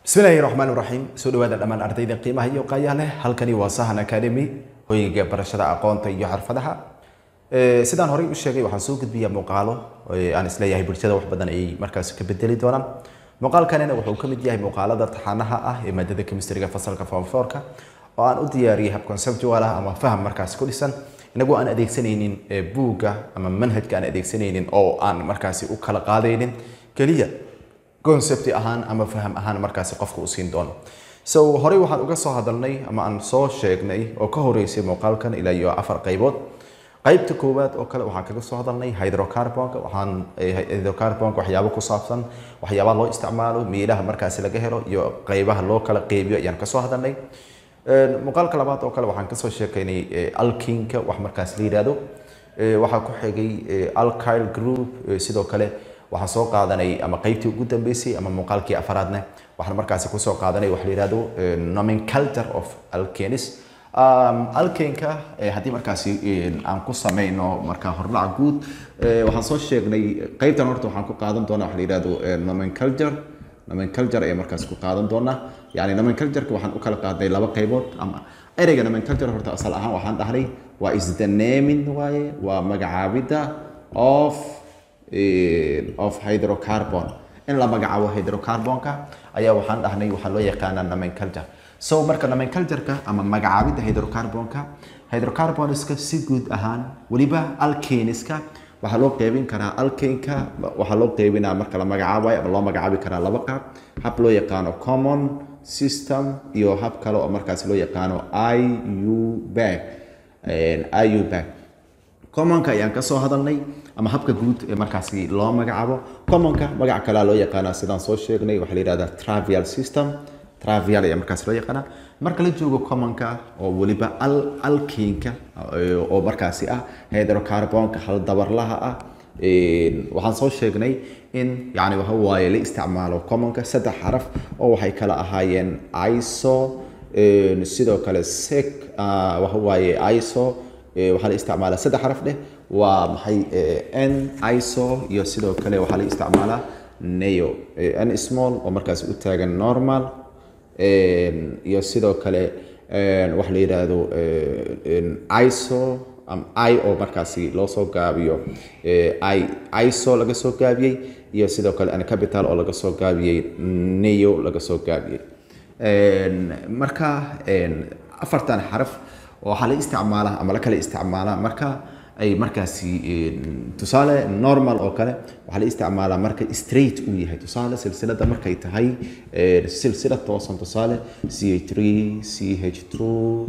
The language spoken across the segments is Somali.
bismillaahi raxmaan raxiim soo dhawaada dhammaan ardayda qiimaha iyo qaayaha leh halkani waa sahan academy hoyga barashada aqoonta iyo xirfadaha Ee, sidaan horey u sheegay waxaan soo gudbiyaa muuqaalo ee aan isleeyahay bulshada wax badan ayay markaas ka bedeli doonaan muuqaalkanina wuxuu ka mid yahay muuqaalada taxanaha ah ee maadada chemistryga fasalka form 4ka oo aan u diyaariyey hab conceptual ah ama faham markaas ku dhisan inagoo aan adeegsanaynin ee buugga ama manhajka aan adeegsanaynin oo aan markaasi u kala qaadaynin keliya concept ahaan ama faham ahaan markaasi qofka u siin doono so horey waxaan uga soo hadalnay ama aan soo sheegnay oo ka horeysay muuqaalkan ilaa iyo afar qaybood qaybta koowaad oo kale waxaan kaga soo hadalnay hydrocarbonka waxaan eh, hydrocarbonka waxyaabo ku saabsan waxyaabaha loo isticmaalo meelaha markaasi laga helo iyo qaybaha loo kala qeybiyo ayaan kasoo hadalnay Een, muuqaalka labaad oo kale waxaan kasoo sheekaynay eh, alkinka wax markaas la yidhaahdo Eh, waxaa ku xigay eh, alkyl group eh, sidoo kale waxaan soo qaadanay ama qaybtii ugu dambeysay ama muuqaalkii afaraadne waxaan markaasi kusoo qaadanay wax la yidhahdo eh, nomenclature of alkenis Um, alkenka eh, haddii markaasi eh, aan ku sameyno markaa hordhac guud eh, waxaan soo sheegnay qaybtan horta waxaan ku qaadan doonaa wax la yidhahdo eh, nomenclature nomenclature ayaa markaas ku qaadan doonaa yani nomenclatureka waxaan u kala qaadnay laba qaybood ama ereyga nomenclature horta asal ahaan waxaan dhahnay waa is the naming waaye waa magacaabidda of eh, of hydrocarbon in la magacaabo hydrocarbonka ayaa waxaan dhahnay waxaa loo yaqaanaa nomenclature so marka nomenclatureka ama magacaabidda hydrocarbonka hydrocarboniska si guud ahaan weliba alkeniska waxaa loo qeybin karaa alkenka waxaa loo qeybinaa marka la magacaabayo ama loo magacaabi karaa laba qaab hab loo yaqaano common system iyo hab kale oo markaas loo yaqaano iu bag iu bag commonka ayaan ka soo hadalnay ama habka guud ee markaasi loo magacaabo commonka magac kalea loo yaqaanaa sidaan soo sheegnay waxaa la yidhahdaa travial system travial ayaa markaas loo yaqaanaa marka la joogo commonka oo weliba al alkinka oo markaasi ah hydrocarbonka hal dabarlaha ah Een, waxaan soo sheegnay in yani waxa waaye la isticmaalo commonka saddex xaraf oo waxay kala ahaayeen iso een, sidoo kale sec ah, waxa waaye iso ee, waxaa la isticmaalaa saddex xaraf dheh waa maxay ee, n iso iyo sidoo kale waxaa la isticmaalaa neo Ee, n small oo markaas u taagan normal Een, iyo sidoo kale een, wax la yidhaahdo ee, een, iso am- i oo markaasi loo soo gaabiyo ee, i iso laga soo gaabiyey iyo sidoo kale ancapital oo laga soo gaabiyey neo laga soo gaabiyey Een, marka een, afartan xaraf waxaa la isticmaalaa ama la kala isticmaalaa marka ay markaasi een, tusaale normal oo kale waxaa la isticmaalaa marka straight uu yahay tusaale silsilada markay tahay een, silsilad toosan tusaale ch3 ch2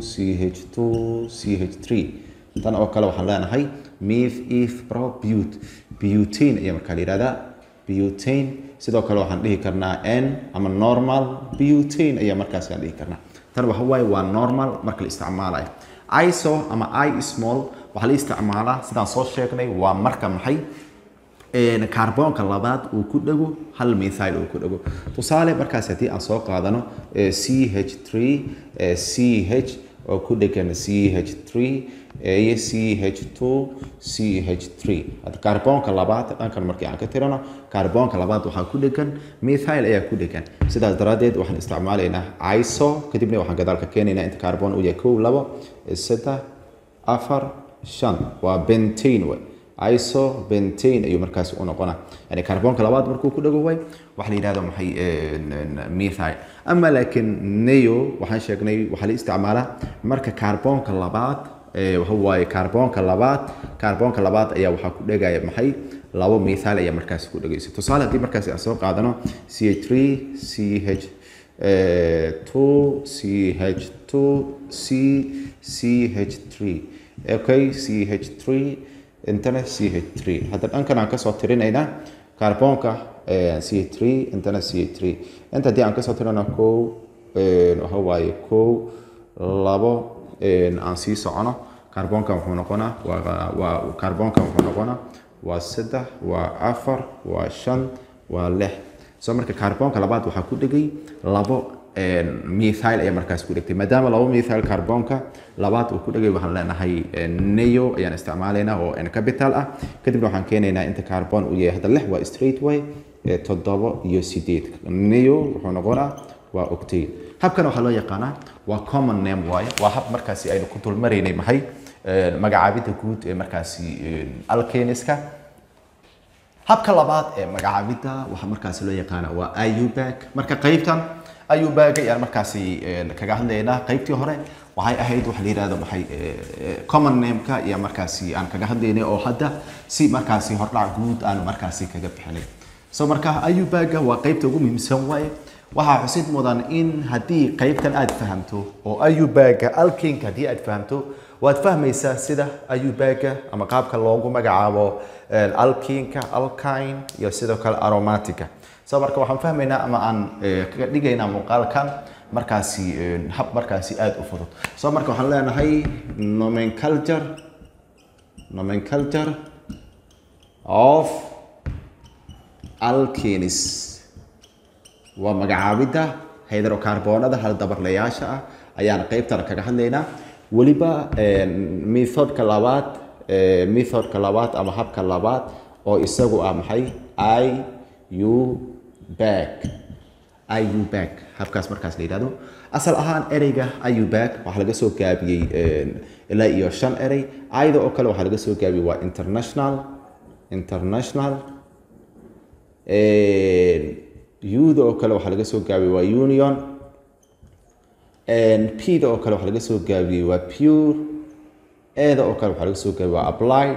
ch2 ch3 tan oo kale waxaan leenahay mif if pro but butane ayaa markaa la yihahdaa butane sidoo kale waxaan dhihi karnaa n ama normal butane ayaa markaas aan dhihi karnaa tan waxa waaye waa normal marka la isticmaalayo iso ama i small waxaa la isticmaalaa sidaan soo sheegnay waa marka maxay een, kaarboonka labaad uu ku dhego hal methyl uu ku dhego tusaale markaas haddii aan soo qaadano eh, ch3 eh, ch oo ku dhegan ch3 iyo ch2 ch3 hadda kaarboonka labaad dhankan markii aan ka tirano kaarboonka labaad waxaa ku dhegan methyl ayaa ku dhegan sidaas daraaddeed waxaan isticmaalaynaa iso kadibna waxaan gadaalka keenaynaa inta kaarboon uu yahay kow labo eh, saddex afar shan waa bentane way iso bentane ayuu markaasi u noqonaa yani kaarboonka labaad markuu ku dhago way waxa la yidhahdo maxay een, een, methyl ama laakiin neo waxaan sheegnay waxaa la isticmaalaa marka kaarboonka labaad ee, waxa waaye kaarboonka labaad kaarboonka labaad ayaa waxaa ku dhegaya maxay labo methyl ayaa markaasi ku dhegaysa tusaale haddii markaasi aan soo qaadano ch3 ch eh, 2 ch2 c ch3 okay ch3 intana ch3 hadda dhankan aan kasoo tirinaynaa kaarboonka eh, ch3 intana ch3 inta haddii aan kasoo tirino kow eh, waxa waaye kow labo eh, aan sii socono kaarboonkan wuxuu noqonaa waa waa kaarboonkan wuxuu noqonaa waa saddex waa afar waa shan waa lix so marka kaarboonka labaad waxaa ku dhegay labo een, methyl ayaa markaas ku dhegtay maadaama labo methyl kaarboonka labaad uu ku dhegay waxaan leenahay een, neo ayaan isticmaalaynaa oo n capital ah kadibna waxaan keenaynaa inta kaarboon uu yahay hadda lix waa straight way ee toddoba iyo sideed neo wuxuu noqonaa waa octane habkan waxaa loo yaqaanaa waa common name waaye waa hab markaasi aynu ku dulmaraynay maxay magacaabidda guud ee markaasi alkeniska habka labaad ee magacaabidda waxaa markaasi loo yaqaana waa ayubag marka qaybtan ayubag ayaan markaasi kaga hadlaynaa qaybtii hore waxay ahayd waxa la yidhahdo maxay common nameka iyo markaasi aan kaga hadlaynay oo hadda si markaasi hordhac guud aan markaasi kaga bixinay so marka ayubaga waa qaybta ugu muhiimsan waaye waxaa xusid mudan in haddii qaybtan aad fahamto oo ayubaga alkinka haddii aad fahamto waad fahmaysaa sida ayubaga ama qaabka loogu magacaabo alkinka alkine iyo sidoo kale aromatica so marka waxaan fahmaynaa ama aan kaga dhigaynaa muuqaalkan markaasi hab markaasi aada u fudud so marka waxaan leenahay nomenculture nomenculture of alkenis waa magacaabidda hydrocarboonada hal dabarlayaasha ah ayaan qaybtan kaga hadlaynaa weliba methodka labaad methodka labaad ama habka labaad oo isagu ah maxay i u back i u back habkaas markaas la yidhahdo asal ahaan ereyga iubag waxaa laga soo gaabiyey ilaa iyo shan erey ayda oo kale waxaa laga soo gaabiyey waa international international uda oo kale waxaa laga soo gaabiyey waa union pda oo kale waxaa laga soo gaabiyey waa pure eda oo kale waxaa laga soo gaabiyey waa applied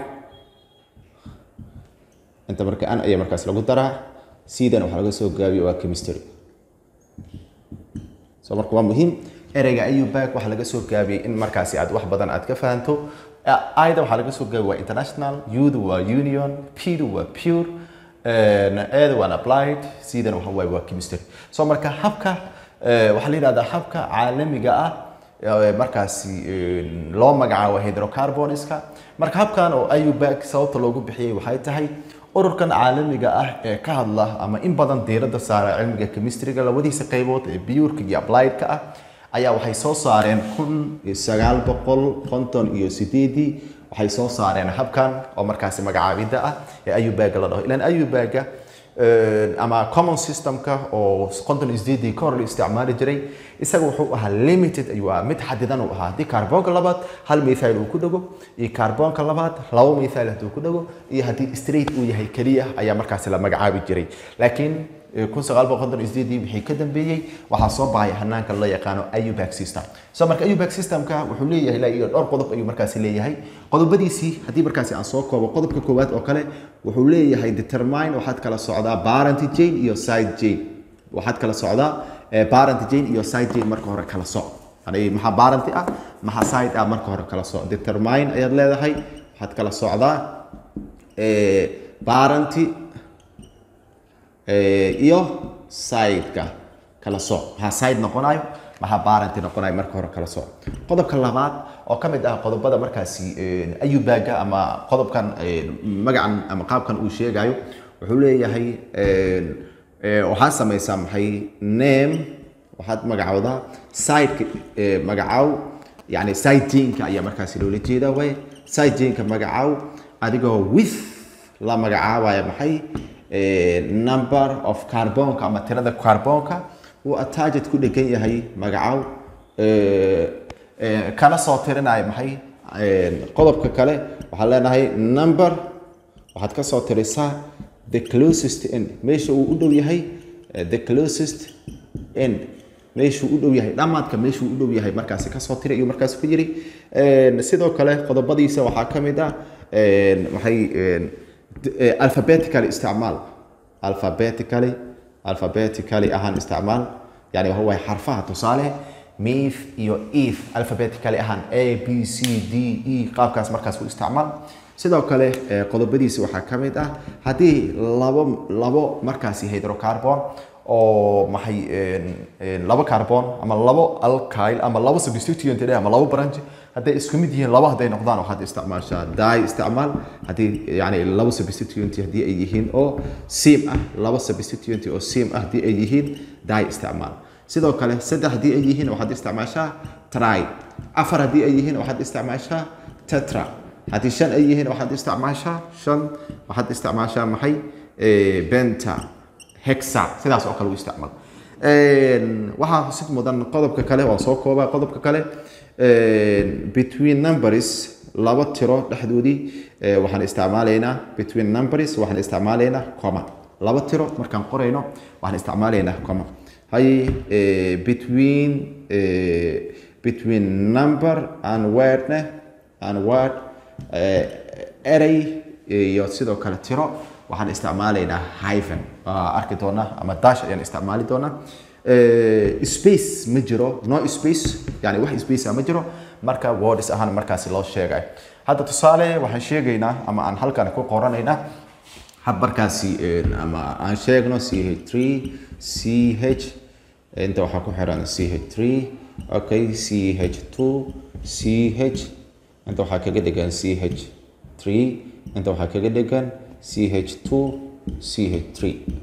inta marka an ayaa markaas lagu daraa cdan waxaa laga soo gaabiyey waa chemistry so marka waa muhiim ereyga ayubag waxaa laga soo gaabiyey in markaasi aad wax badan aad ka fahanto ida waxaa laga soo gaabiyey waa international uda waa union pda waa pure eda waan applied cdan waxa waaye waa chemistry so marka habka waxaa la yidhahdaa habka caalamiga ah markaasi loo magacaabo hydrocarboniska marka habkan oo ayubag sababta loogu bixiyey waxay tahay ururkan caalamiga ah ee ka hadla ama in badan diiradda saara cilmiga chemistryga labadiisa qaybood ee biyurka iyo appliedka ah ayaa waxay soo saareen kun sagaal boqol konton iyo sideedii waxay soo saareen habkan oo markaasi magacaabidda ah ee ayubaga la dhaho ilan ayubaga ama common systemka oo konton iyo sideedii ka hor la isticmaali jiray isaga wuxuu ahaa limited ayuu ahaa mid xadidan uu ahaa haddii kaarboonka labaad hal methyl uu ku dhago iyo kaarboonka labaad labo methyl hadduu ku dhago iyo haddii straight uu yahay keliya ayaa markaasi la magacaabi jiray laakiin kun sagaal boqol konton iyo sideedii wixii ka dambeeyey waxaa soo baxay hanaanka loo yaqaano ayubag system so marka ayubag systemka wuxuu leeyahay ilaa iyo dhowr qodob ayuu markaasi leeyahay qodobadiisii haddii markaasi aan soo koobo qodobka koowaad oo kale wuxuu leeyahay determine waxaad kala socdaa parent jane iyo side jane waxaad kala socdaa parent jane iyo side jane marka hore kala soc yani maxaa parent ah maxaa side ah marka hore kala soc determine ayaad leedahay waxaad kala socdaa parent iyo sideka kala soc maxaa side noqonayo maxaa parent noqonayo marka hore kala soc qodobka labaad oo ka mid ah qodobada markaasi ayubaga ama qodobkan magacan ama qaabkan uu sheegayo wuxuu leeyahay waxaad samaysaa maxay name waxaad magacowdaa sideka magacow yani side jinka ayaa markaasi loola jeedaa way side jinka magacow adigoo with la magacaabaya maxay number of carbonka ama tirada carbonka uu attached ku dhegan yahay magacow kana soo tirinayo maxay qodobka kale waxaan leenahay number waxaad ka soo tirisaa the closest end meesha uu u dhow yahay the closest end meeshuu u dhow yahay dhammaadka meeshuu u dhow yahay markaasi kasoo tiri ayuu markaasi ku yiri sidoo kale qodobadiisa waxaa ka mid ah maxay alphabetically isticmaal alphabetically alphabetically ahaan isticmaal yani waxa waaye xarfaha tusaale mif iyo if alphabetically ahaan a b c d e qaabkaas markaas u isticmaal sidoo kale qodobadiisa waxaa ka mid ah haddii labo labo markaasi hydrocarbon oo maxay labo carbon ama labo alkyl ama labo substituent ama labo branch hadday isku mid yihiin laba hadday noqdaan waxaad isticmaashaa die isticmaal haddii yani labo substituent haddii ay yihiin oo sim ah labo substituent oo sim ah haddii ay yihiin die isticmaal sidoo kale saddex haddii ay yihiin waxaad isticmaashaa try afar haddii ay yihiin waxaad isticmaashaa tetra haddii shan ay yihiin waxaad isticmaashaa shan waxaad isticmaashaa maxay benta hexa sidaas oo kale u isticmaal waxaa xusid mudan qodobka kale waan soo koobaa qodobka kale between numbers laba tiro dhexdoodii waxaan isticmaalaynaa between numbers waxaan isticmaalaynaa comma laba tiro markaan qorayno waxaan isticmaalaynaa comma hay between between number and wordne and word erey iyo sidoo kale tiro waxaan isticmaalaynaa hyphen waa arki doonaa ama dash ayaan isticmaali doonaa space ma jiro no space yani wax space ma jiro marka words ahaan markaasi loo sheegay hadda tusaale waxaan sheegaynaa ama aan halkan ku qoranaynaa hab markaasi ama aan sheegno ch3 ch inta waxaa ku xiran ch3 okay ch2 ch inta waxaa kaga dhegan ch3 inta waxaa kaga dhegan ch2 ch3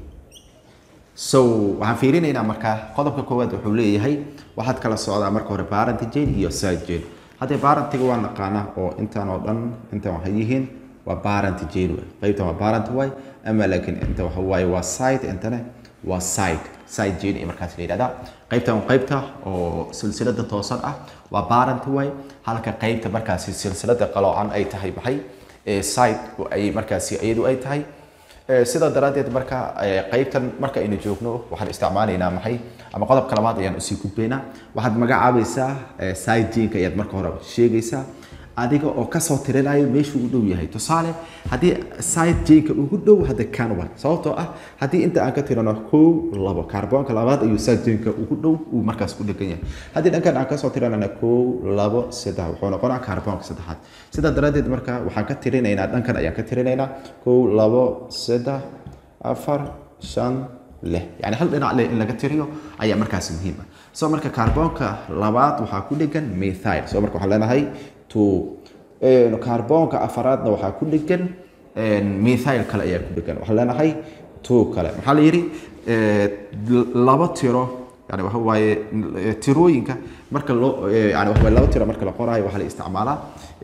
so waxaan fiirinaynaa markaa qodobka koowaad wuxuu leeyahay waxaad kala socdaa marka hore parent jane iyo side jane haddee parentiga waa naqaanaa oo intaan oo dhan intan waxay yihiin waa parent jane way qaybtan waa parent way ama laakiin inta waxa waaye waa side intana waa side side jane ee markaas la yidhahdaa qaybtan waa qaybta oo silsilada toosan ah waa parent way halka qaybta markaasi silsilada qaloocan ay tahay maxay side ay markaasi iyadu ay tahay sidaa daraaddeed marka qaybtan marka aynu joogno waxaan isticmaalaynaa maxay ama qodobka labaad ayaan usii gudbaynaa waxaad magacaabaysaa side jinka ayaad marka hore sheegaysaa adiga oo kasoo tirinayo meeshuu u dhow yahay tusaale haddii side jinka ugu dhow hadda kan way sababtoo ah haddii inta aan ka tirano kow labo kaarboonka labaad ayuu side jinka ugu dhow uu markaas ku dhegan yahay haddii dhankan aan kasoo tirinana kow labo saddex wuxuu noqonaa kaarboonka saddexaad sidaa daraaddeed marka waxaan ka tirinaynaa dhankan ayaan ka tirinaynaa kow labo saddex afar shan lix yani hal dhinac leh in laga tiriyo ayaa markaas muhiim ah soo marka kaarboonka labaad waxaa ku dhegan methyl soo marka waxaan leenahay two kaarboonka afaraadna waxaa ku dhegan methyl kale ayaa ku dhegan waxaan leenahay two kale maxaa la yidhi laba tiro yani waxa waaye tirooyinka marka loo yani waxa waaye laba tiro marka la qoraayo waxaa la isticmaalaa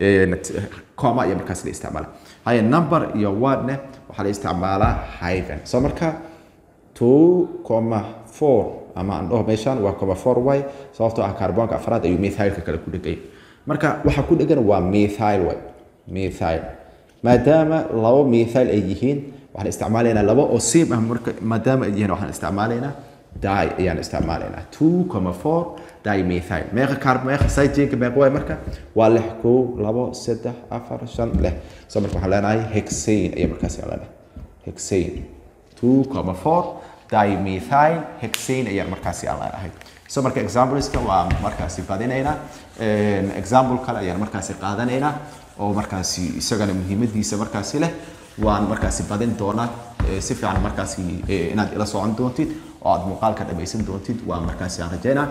coma iyo markaas la isticmaalaa haye number iyo wordne waxaa la isticmaalaa hyphen soo marka two comma four ama aan dhaho meeshaan waa comma four y sababtoo ah kaarboonka afraad ayuu methylka kale ku dhegay marka waxa ku dhegan waa methyl way methyl maadaama labo methyl ay yihiin waxaan isticmaalaynaa laba oo same ah marka maadaama ay yihiin waxaan isticmaalaynaa di ayaan isticmaalaynaa two comma four dimethyl meeqa kaar meeqa sidejinka meeqa waay marka waa lix kow labo saddex afar shan lix so marka waxaan leenahay hexane ayaa markaas aan leenahay hexane two comma four dimethyl hexane ayaa markaasi aan leenahay so marka exampleska waa markaasi badinaynaa example kale ayaan markaasi qaadanaynaa oo markaasi isagana muhiimadiisa markaasi leh waan markaasi badin doonaa si fiican markaasi inaad ila socon doontid oo aad muuqaalka dhamaysan doontid waa markaasi aan rajaynaa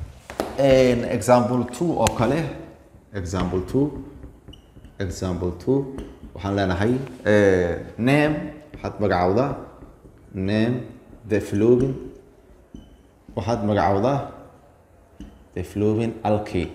example two oo kale example two example two waxaan leenahay name waxaad magacawdaa name the flowing waxaad magacawdaa the flowing alkane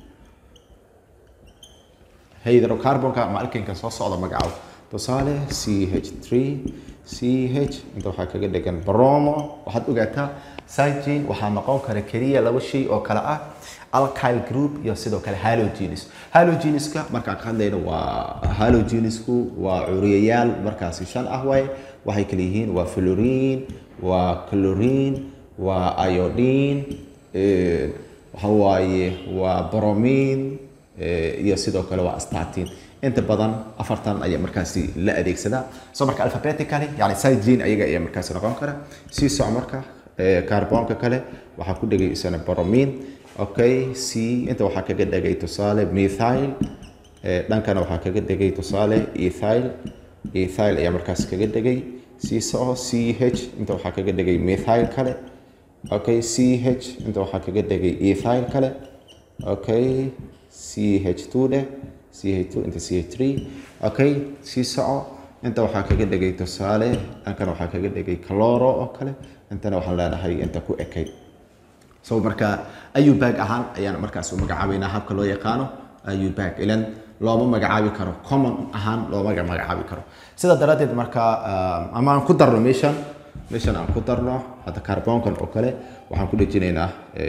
hydrocarbonka ama alkaneka soo socda magacaw tusaale c h three c h inta waxaa kaga dhegan bromo waxaad ogaataa sigin waxaa noqon kara keliya laba shay oo kale ah alkyl group iyo sidoo kale halogenes halogeneska markaan ka hadlayno waa halogenesku waa curiyayaal markaasi shan ah waaye waxay kala yihiin waa fluorine waa chlorine waa iodine waxa waaye waa bromine iyo sidoo kale waa statin inta badan afartan ayaa markaasi la adeegsadaa soo marka alphabetically yani sigin ayaga ayaa markaasi noqon kara sii soc marka kaarboonka kale waxaa ku dhegay isana bromine okay c inta waxaa kaga dhegay tusaale methyl dhankana waxaa kaga dhegay tusaale ethyl ethyl ayaa markaas kaga dhegay sii soco c h inta waxaa kaga dhegay methyl kale okay c h inta waxaa kaga dhegay ethyl kale okay c h two dheh c h two inta c h three okay sii soco inta waxaa kaga dhegay tusaale dhankana waxaa kaga dhegay caloro oo kale intana waxaan leenahay inta ku ekay so marka ayubag ahaan ayaan markaas u magacaabaynaa habka loo yaqaano ayubag ilan looma magacaabi karo common ahaan looma magacaabi karo sidaa daraaddeed marka ama aan ku darno meeshan meeshan aan ku darno hadda carbonkan oo kale waxaan ku dhejinaynaa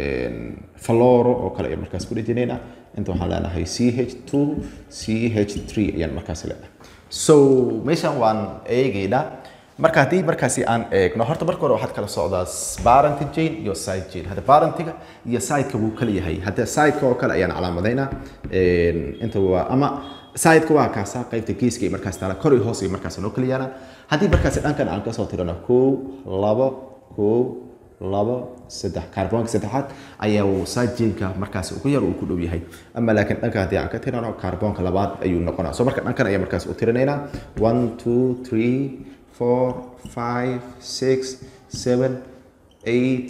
faloro oo kale ayaan markaas ku dhejinaynaa inta waxaan leenahay c h two c h three ayaan markaas leenahay so meeshan waan eegaynaa marka haddii markaasi aan eegno horta marka hore waxaad kala socdaa parent gene iyo side gene hadda parentiga iyo sideka wuu kala yahay hadda sideka oo kale ayaan calaamadaynaa inta waa ama sideka waa kaasa qaybta geeska iyo markaas taala kor iyo hoos iyo markaas noo kala yaalaan haddii markaasi dhankan aan kasoo tirano kow labo kow labo saddex kaarboonka saddexaad ayaa uu side geneka markaas ugu yar uu ku dhow yahay ama laakiin dhanka haddii aan ka tirano kaarboonka labaad ayuu noqonaa so marka dhankan ayaa markaas u tirinaynaa one two three four, five, six, seven, eight,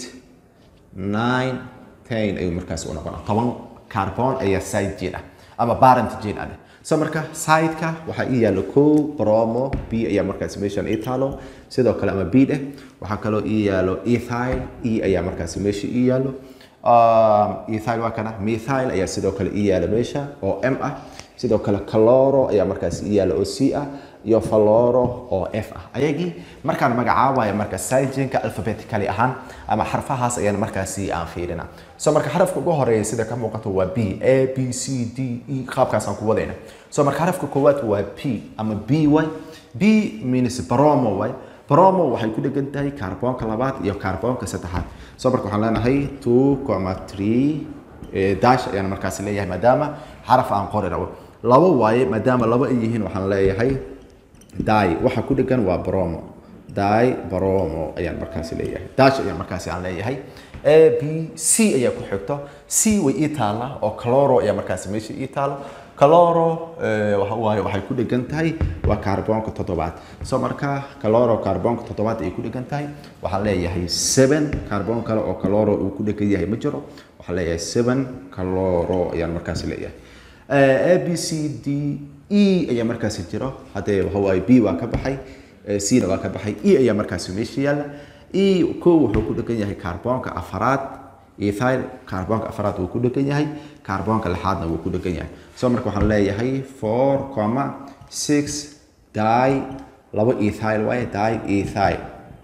nine, ten ayuu markaas u noqonaa toban carbon ayaa side gene ah ama parent gene ah so marka sideka waxaa ii yaalo kow bromo b ayaa markaas meeshan ii taalo sidoo kale ama b dheh waxaa kaloo ii yaalo ethyl e ayaa markaas meesha ii yaalo ethyl waa kana methyl ayaa sidoo kale ii yaalo meesha oo m ah sidoo kale caloro ayaa markaas ii yaalo oo c ah iyo faloro oo f ah ayagii markaan magacaabaya marka sigenka alphabetically ahaan ama xarfahaas ayaan markaasi aan fiirina so marka xarafka ugu horeeya sida ka muuqato waa b a b c d e qaabkaasaan ku wadayna so marka xarafka koowaad waa p ama b y b means bromo way bromo waxay ku dhegan tahay kaarboonka labaad iyo kaarboonka saddexaad so marka waxaan leenahay two comma three dash ayaan markaasi leeyahay maadaama xaraf aan qori rabo labo waaye maadaama labo ay yihiin waxaan leeyahay dai waxa ku dhegan waa bromo dai bromo ayaan markaasi leeyahay dash ayaan markaasi aan leeyahay a b c ayaa ku xigto c way ii taalla oo caloro ayaa markaasi meesha ii taalo caloro waxa waaye waxay ku dhegan tahay waa kaarboonka toddobaad so marka caloro kaarboonka toddobaad ayay ku dhegan tahay waxaan leeyahay seven kaarboon kale oo caloro uu ku dhegan yahay ma jiro waxaan leeyahay seven caloro ayaan markaasi leeyahay a b c d e ayaa markaasi jiro haddee waxa waaye b waa ka baxay c na waa ka baxay e ayaa markaasi meesha yaalla e kow wuxuu ku dhegan yahay kaarboonka afaraad ethyl kaarboonka afaraad wuu ku dhegan yahay kaarboonka lixaadna wuu ku dhegan yahay so marka waxaan leeyahay four comma six di labo ethyl waaye di ethyl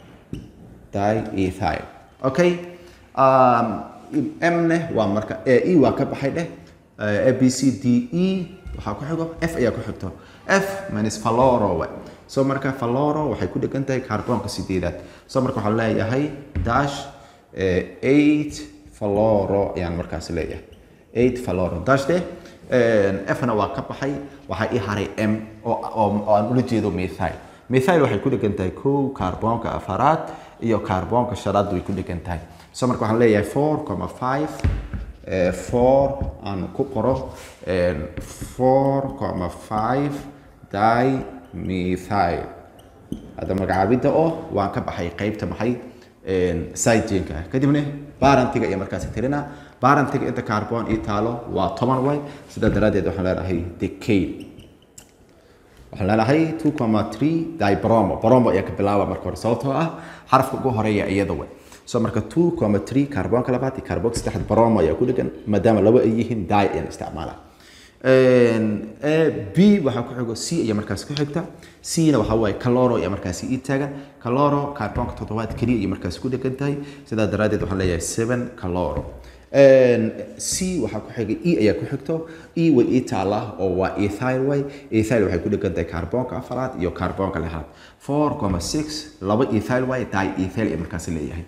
di ethyl okay um, m ne waa marka e waa ka baxay dheh a b c d e waxaa ku xigo f ayaa ku xigto f minus faloro way so marka faloro waxay ku dhegan tahay kaarboonka sideedaad so marka waxaan leeyahay dash eight faloro ayaan markaas leeyahay eight faloro dash de fna waa ka baxay waxaa ii haray m oo aan ula jeedo methyl methyl waxay ku dhegan tahay kow kaarboonka afaraad iyo kaarboonka shanaad way ku dhegan tahay so marka waxaan leeyahay four comma five four aan ku qoro four comma five di methyl hadda magacaabidda oo waan ka baxay qaybta maxay sigenka kadibna barantiga iyo markaasi tirina barantiga inta carbon ii taalo waa toban way sidaa daraaddeed waxaan leenahay decade waxaan leenahay two comma three di bromo bromo ayaa ka bilaaba marka hore sababtoo ah xarafka ugu horeeya iyada way so marka two comma three kaarboonka labaad iyo kaarboonka saddexaad bromo ayaa ku dhegan maadaama laba ay yihiin di ayaan isticmaala b waxaa ku xigo c ayaa markaas ku xigta c na waxaa waaye caloro ayaa markaasi ii taagan caloro kaarboonka toddobaad keliya ayay markaasi ku dhegan tahay sidaa daraaddeed waxaan leeyahay seven caloro c waxaa ku xiga e ayaa ku xigto e way ii taallaa oo waa ethyl way ethyl waxay ku dhegan tahay kaarboonka afaraad iyo kaarboonka lixaad four comma six laba ethyl way di ethyl ayaa markaasi leeyahay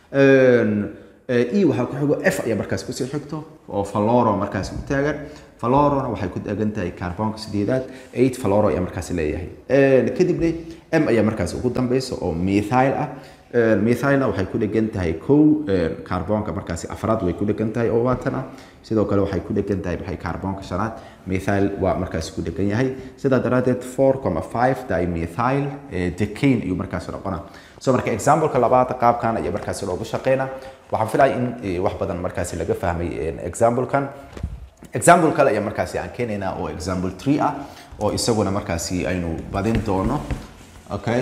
e waxaa ku xigo f ayaa markaas kusii xigto oo faloro markaas u taagan falorona waxay ku taagan tahay kaarboonka sideedaad eight faloro ayaa markaas leeyahay kadibna m ayaa markaas ugu dambeysa oo methyl ah methylna waxay ku dhegan tahay kow kaarboonka markaasi afraad way ku dhegan tahay oo waatan ah sidoo kale waxay ku dhegan tahay maxay kaarboonka shanaad methyl waa markaasi ku dhegan yahay sidaa daraaddeed four comma five dimethyl decane ayuu markaasi noqonaa so marka exampleka labaad qaabkan ayaa markaasi loogu shaqeynaa waxaan filaya in wax badan markaasi laga fahmay examplekan example kale ayaa markaasi aan keenaynaa oo example three ah oo isaguna markaasi aynu badin doono okay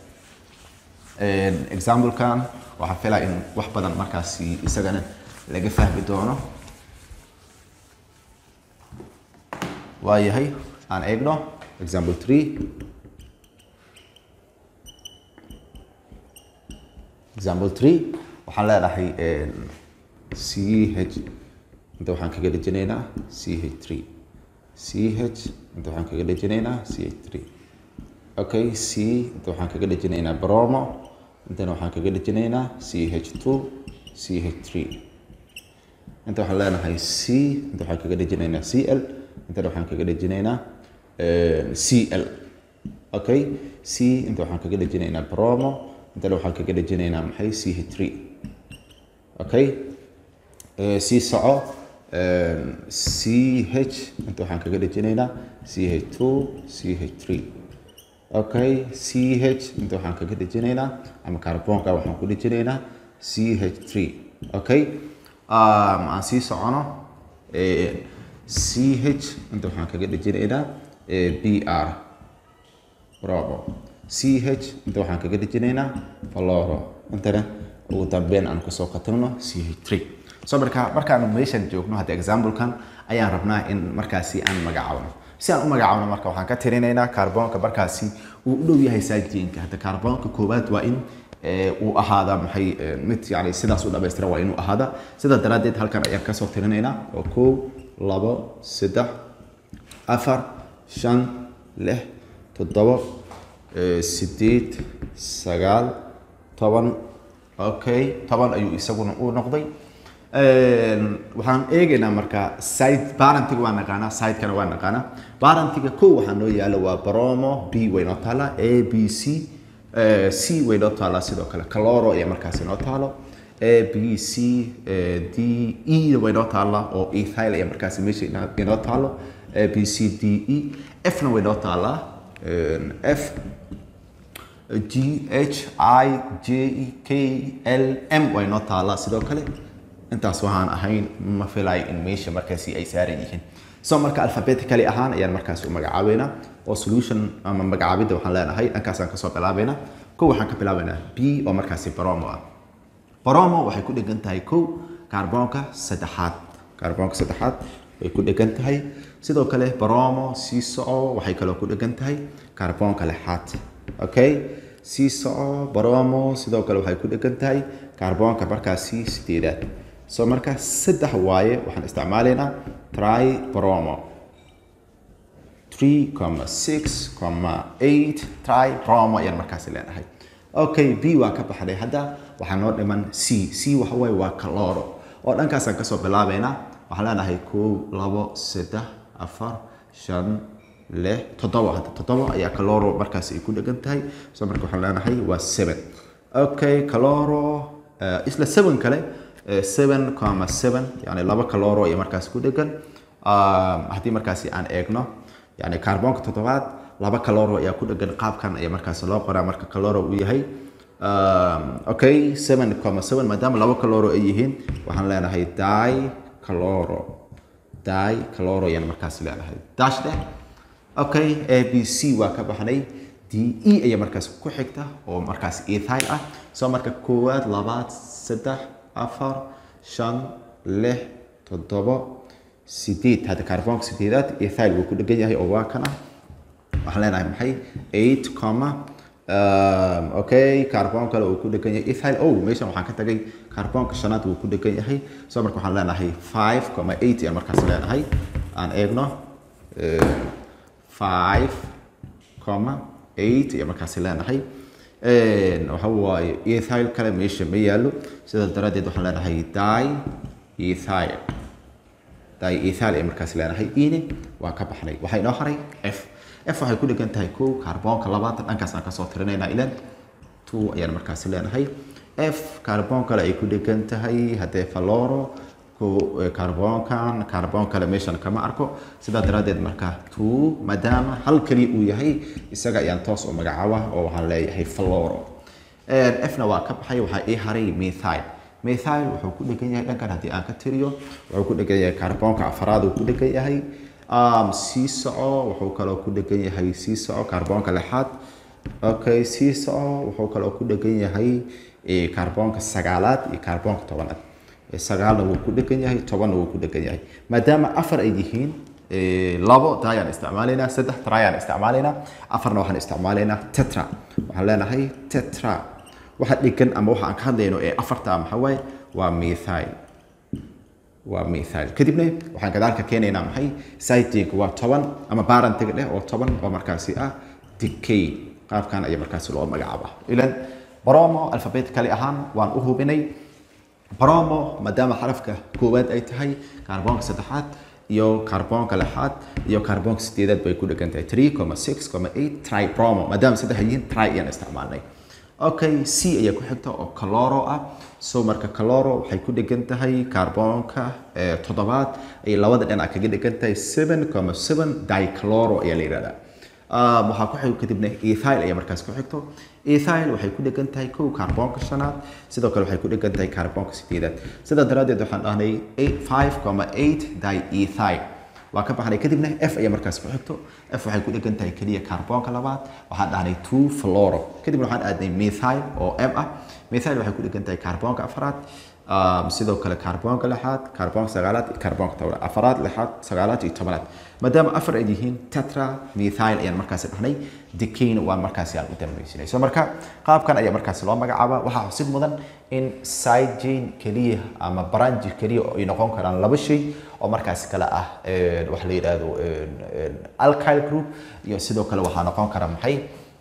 examplekan waxaan filaya in wax badan markaasi isagana laga fahmi doono waayahay aan eegno example three example three waxaan leenahay c h inta waxaan kaga dhejinaynaa c h three c h inta waxaan kaga dhejinaynaa c h three okay c inta waxaan kaga dhejinaynaa bromo intana waxaan kaga dhejinaynaa c h two c h three inta waxaan leenahay c inta waxaan kaga dhejinaynaa c l intana waxaan kaga dhejinaynaa c l okay c inta waxaan kaga dhejinaynaa bromo intana waxaan kaga dhejinaynaa maxay c h three okay c soco c h inta waxaan kaga dhejinaynaa c h two c h three okay c h inta waxaan kaga dhejinaynaa ama carbonka waxaan ku dhejinaynaa c h three okay aan sii socono c h inta waxaan kaga dhejinaynaa b r bravo c h inta waxaan kaga dhejinaynaa valoro intana ugu dambeyn aan kusoo katagno c h three so marka markaanu meeshan joogno hadda examplekan ayaan rabnaa in markaasi aan magacaabno si aan u magacaabno marka waxaan ka tirinaynaa carbonka markaasi uu u dhow yahay saajeenka hadda carbonka koowaad waa in uu ahaada maxay mid yani sidaas u dhamaystiran waa inuu ahaada sidaa daraaddeed halkan ayaan kasoo tirinaynaa oo kow labo saddex afar shan lix toddobo sideed sagaal toban okay toban ayuu isaguna u noqday waxaan eegaynaa marka side barantiga waa naqaanaa sidekana waa naqaanaa barantiga kow waxaa noo yaala waa bromo b way noo taala a b c c way noo taalaa sidoo kale caloro ayaa markaasi noo taalo a b c d e way noo taala oo ethyl ayaa markaasi meesha inoo taalo a b c d e f na way noo taalaa f g h i j e k l m way noo taalaa sidoo kale intaas waxaan ahayn ma filayo in meesha markaasi ay saaran yihiin so marka alphabetically ahaan ayaan markaasi u magacaabeynaa oo solution ama magacaabidda waxaan leenahay dhankaasaan kasoo bilaabeynaa kow waxaan ka bilaabeynaa b oo markaasi baromo ah baromo waxay ku dhegan tahay kow kaarboonka saddexaad kaarboonka saddexaad way ku dhegan tahay sidoo kale baromo sii soco waxay kaloo ku dhegan tahay kaarboonka lixaad okay sii soco baromo sidoo kale waxay ku dhegan tahay kaarboonka markaasi sideedaad so marka saddex waaye waxaan isticmaalaynaa try bromo 3,6,8 try bromo ayaan markaasi leenahay okay b waa ka baxday hadda waxaa noo dhiman c c waxa waaye waa caloro oo dhankaasaan kasoo bilaabeynaa waxaan leenahay kow labo saddex afar shan lix toddoba hadda toddoba ayaa caloro markaasi ay ku dhegan tahay so marka waxaan leenahay waa seven okay caloro isla seven kale seven comma seven yani laba caloro ayaa markaasi ku dhegan haddii markaasi aan eegno yani carbonka toddobaad laba caloro ayaa ku dhegan qaabkan ayaa markaasi loo qoraa marka caloro uu yahay okay seven comma seven maadaama laba caloro ay yihiin waxaan leenahay di caloro di caloro ayaan markaasi leenahay dash dheh okay a b c waa ka baxnay d e ayaa markaasi ku xigta oo markaasi ethyl ah soo marka koowaad labaad saddex afar shan lix toddobo sideed hadda carbonka sideedaad ethyl wuu ku dhegan yahay oo waa kana waxaan leenahay maxay eight comma okay carbon kale uu ku dhegan yahay ethyl oh meeshan waxaan ka tagay carbonka shanaad wuu ku dhegan yahay soo marka waxaan leenahay five comma eight ayaan markaas leenahay aan eegno five comma eight ayaan markaasi leenahay waxa waaye ethyl kale meesha ma yaalo sidaas daraaddeed waxaan leenahay di ethyl di ethyl ay markaasi leenahay ine waa ka baxnay waxaa inoo haray f f waxay ku dhegan tahay kow kaarboonka labaatan dhankaas aan kasoo tirinaynaa ilan two ayaan markaasi leenahay f kaarboon kale ay ku dhegan tahay haddee faloro kaarboonkan kaarboon kale meeshan kama arko sidaa daraaddeed marka two maadaama hal keliya uu yahay isaga ayaan toos u magacaaba oo waxaan leeyahay faloro fna waa ka baxay waxaa ii haray methyl methyl wuxuu ku dhegan yahay dhankan haddii aan ka tiriyo wuxuu ku dhegan yahay kaarboonka afaraad uu ku dhegan yahay sii soco wuxuu kaloo ku dhegan yahay sii soco kaarboonka lixaad okay sii soco wuxuu kaloo ku dhegan yahay kaarboonka sagaalaad iyo kaarboonka tobanaad sagaalna wuu ku dhegan yahay tobanna wuu ku dhegan yahay maadaama afar ay yihiin labo dayaan isticmaalaynaa saddex trayaan isticmaalaynaa afarna waxaan isticmaalaynaa tetra waxaan leenahay tetra waxa dhigan ama waxa aan ka hadlayno ee afarta ah maxaa waaye waa methyl waa methyl kadibna waxaan gadaalka keenaynaa maxay cytig waa toban ama barantiga dheh oo toban oo markaasi ah decay qaabkan ayaa markaasi loo magacaaba ilan bromo alphabetically ahaan waan u hubinay bromo maadaama xarafka koowaad ay tahay kaarboonka saddexaad iyo kaarboonka lixaad iyo kaarboonka sideedaad bay ku dhegan tahay three comma six comma eight tribromo maadaama saddex yihiin tri ayaan isticmaalnay okay c ayaa ku xigta oo caloro ah so marka caloro waxay ku dhegan tahay kaarboonka toddobaad ay labada dhinac kaga dhegan tahay seven comma seven dicaloro ayaa la yidhahdaa waxaa ku xigo kadibna ethyl ayaa markaas ku xigto ethyl waxay ku dhegan tahay kow kaarboonka shanaad sidoo kale waxay ku dhegan tahay kaarboonka sideedaad sidaa daraaddeed waxaan dhahnay five comma eight diethyl waa ka baxnay kadibna f ayaa markaas ku xigto f waxay ku dhegan tahay keliya kaarboonka labaad waxaan dhahnay two fluoro kadibna waxaan aadnay methyl oo m ah methyl waxay ku dhegan tahay kaarboonka afraad sidoo kale kaarboonka lixaad kaarboonka sagaalaad iyo kaarboonka tobnaad afaraad lixaad sagaalaad iyo tobnaad maadaama afar ay yihiin tetra methyl ayaan markaasi dhahnay decayna waa markaasi aan u dambaysinay so marka qaabkan ayaa markaasi loo magacaaba waxaa xusid mudan in sidejane keliya ama branji keliya ay noqon karaan laba shay oo markaasi kale ah waxa la yidhaahdo alkyl group iyo sidoo kale waxaa noqon kara maxay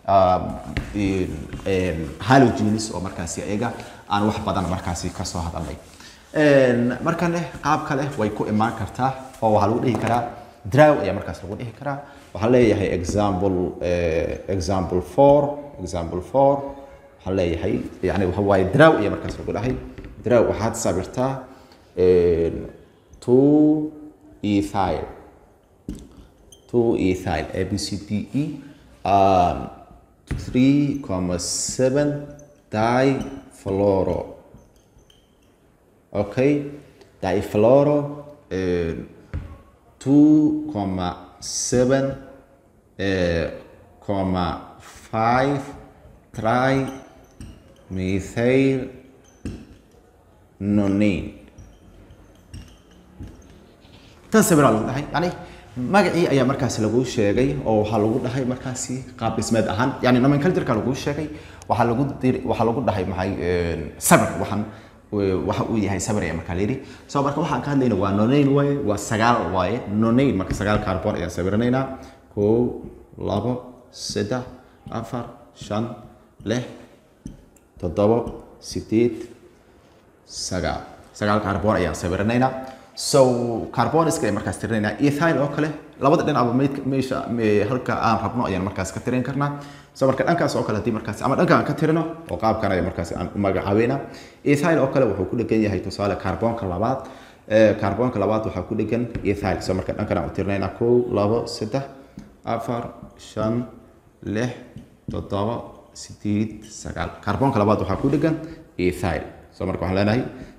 halogenes oo markaasi iyaga aan wax badan markaasi kasoo hadalnay markane qaab kale way ku imaan kartaa oo waxaa lagu dhihi karaa draw ayaa markaas lagu dhihi karaa waxaa leeyahay example example four example four waxaa leeyahay yani waxa waaye draw ayaa markaas lagu dhahay draw waxaad sabirtaa two ethyl two ethyl a b c d e um, three comma seven difluoro okay difluoro uh, two comma seven uh, comma five tri methyl nonane tan sabiraa lagu dhahay yani magacii ayaa markaasi lagu sheegay oo waxaa lagu dhahay markaasi qaab dhismeed ahaan yani nomenclatureka lagu sheegay waxaa lagu dir waxaa lagu dhahay maxay sabir waxaan waxa uu yahay sabir ayaa markaa layidhi so marka waxaan ka hadlayna waa nonane waaye waa sagaal waaye nonane marka sagaal carbon ayaan sabiranaynaa kow labo saddex afar shan lix toddobo sideed sagaal sagaal carbon ayaan sabiranaynaa so carboniska ayaan markaas tirinaynaa ethyl oo kale labada dhinacba meesha halka aan rabno ayaan markaas ka tirin karnaa so marka dhankaas oo kale haddii markaas ama dhanka aan ka tirino oo qaabkan ayaa markaas aan u magacaabeynaa ethyl oo kale wuxuu ku dhegan yahay tusaale carbonka labaad carbonka labaad waxaa ku dhegan ethyl so marka dhankan aan u tirinaynaa kow labo saddex afar shan lix toddoba sideed sagaal carbonka labaad waxaa ku dhegan ethyl so marka waxaan leenahay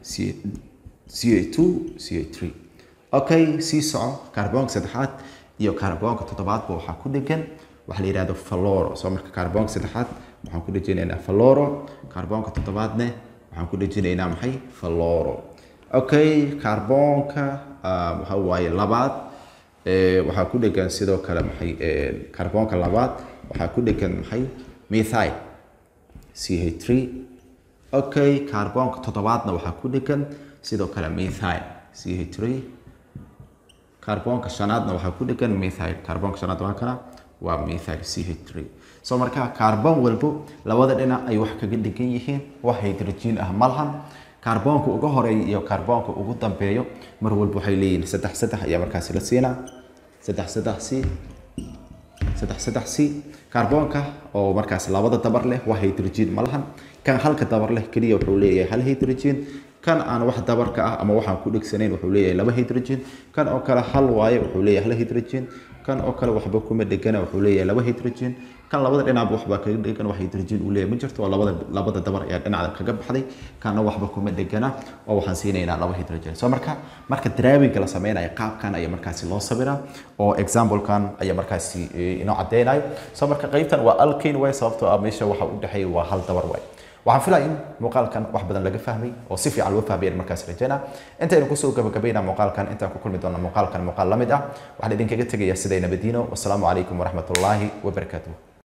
ca2 ca3 okay sii soco kaarboonka saddexaad iyo kaarboonka toddobaadba waxaa ku dhegan waxa la yidhahdo faloro soo marka kaarboonka saddexaad waxaan ku dhejinaynaa faloro kaarboonka toddobaadne waxaan ku dhejinaynaa maxay faloro okay kaarboonka waxa waaye labaad waxaa ku dhegan sidoo kale maxay kaarboonka labaad waxaa ku dhegan maxay methyl ch3 okay kaarboonka toddobaadna waxaa ku dhegan sidoo kale methyl ch3 kaarboonka shanaadna waxaa ku dhegan methyl kaarboonka shanaad waa kana waa methyl ch3 so marka kaarboon walbo labada dhinac ay wax kaga dhegan yihiin wax hydrogen ah malahan kaarboonka uga horeeya iyo kaarboonka ugu dambeeyo mar walba waxay leeyihiin saddex saddex ayaa markaasi la siinaa saddex saddex c saddex saddex c kaarboonka oo markaas labada dabar leh wax hydrogen malahan kan halka dabar leh keliya wuxuu leeyahay hal hydrogen kan aan wax dabarka ah ama waxaan ku dhegsanayn wuxuu leeyahay laba hydrogen kan oo kale hal waaye wuxuu leeyahay hal hydrogen kan oo kale waxba kuma dhegana wuxuu leeyahay laba hydrogen kan labada dhinacba waxba kaga dhegan wax hydrogen uu leeyahay ma jirto oo labada labada dabar ayaa dhinaca kaga baxday kana waxba kuma dhegana oo waxaan siinaynaa laba hydrogen so marka marka daraawinka la sameynayo qaabkan ayaa markaasi loo sabiraa oo examplekan ayaa markaasi inoo cadeynayo so marka qaybtan waa alkane way sababtoo ah meesha waxa u dhexeeya waa hal dabar way waxaan filaya in muuqaalkan wax badan laga fahmay oo si fiican loo fahmayaan markaas rajaynaa intaynu kusoo gabagabaynaa muuqaalkan intaan ku kulmi doona muuqaalkan muuqaal la mid ah waxaan idinkaga tegayaa siday nabadiino wasalaamu calaykum waraxmatullaahi wabarakaatuh